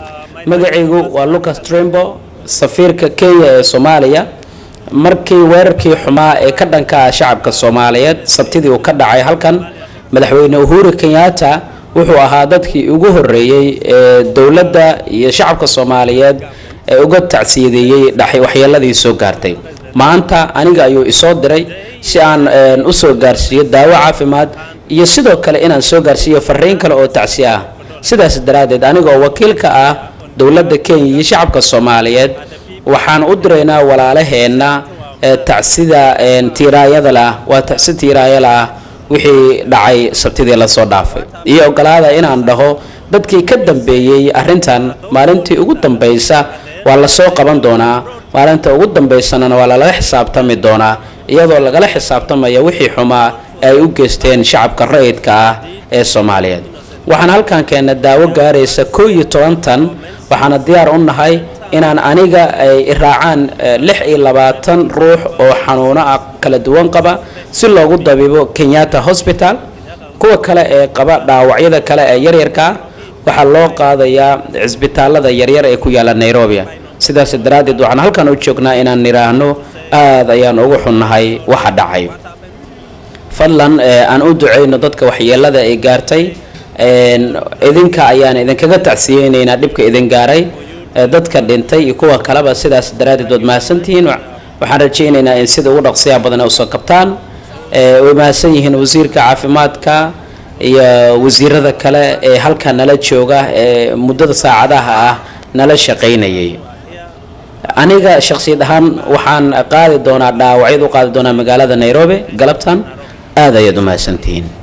magacaygu waa lucas trembo safiirka kenya ee soomaaliya markii weerarkii xumaa ee ka dhanka ah shacabka soomaaliyeed sabtidii uu ka dhacay halkan madaxweyne uhuru kenyatta wuxuu ahaa dadkii ugu horeeyey ee dowladda iyo shacabka soomaaliyeed ee uga tacsiyadeeyey dhaxay waxyeeladii soo gaartay maanta aniga ayuu isoo diray si aan usoo gaarsiiyo daawo caafimaad iyo sidoo kale inaan soo gaarsiiyo fariin kale oo tacsi ah sidaas daraaddeed aniga oo wakiil ka ah dowladda kenya iyo shacabka soomaaliyeed waxaan u diraynaa walaalaheenna tacsida tiiraayada lah waa tacsi tiiraayala ah wixii dhacay sabtidii lasoo dhaafay iyo ogolaada inaan dhaho dadkii ka dambeeyey arrintan maalintii ugu dambaysa waa lasoo qaban doonaa maalinta ugu dambaysanana waa lala xisaabtami doonaa iyadoo lagala xisaabtamaya wixii xumaa ay u geysteen shacabka rayidka ah ee soomaaliyeed waxaan halkan keena daawo gaaraysa koo iyo toban tan waxaana diyaar u nahay inaan aniga ay raacaan lix iyo labaatan ruux oo xanuuno ah kala duwan qaba si loogu dabiibo kenyatta hosbital kuwa kale ee qaba dhaawacyada kale ee yaryarkaa waxaa loo qaadayaa cisbitaalada yaryar ee ku yaala nairobi sidaas daraaddeed waxaan halkan u joognaa inaan nidhaahno aada ayaan ugu xunnahay waxa dhacay fadlan aan u duceyno dadka waxyeelada ay gaartay idinka ayaan idinkaga tacsiyeynaynaa dhibka idin gaaray dadka dhintay iyo kuwa kaleba sidaas daraaddeed waad mahadsantihiin waxaan rajaynaynaa in sida ugu dhaqsiyaa badan usoo kabtaan way mahadsan yihiin wasiirka caafimaadka iyo wasiirada kale ee halka nala jooga ee muddada saacadaha ah nala shaqaynayay aniga shaksiyad ahaan waxaan qaadi doonaa dhaawacyad u qaadi doonaa magaalada nairobi galabtan aada ayaad u mahadsantihiin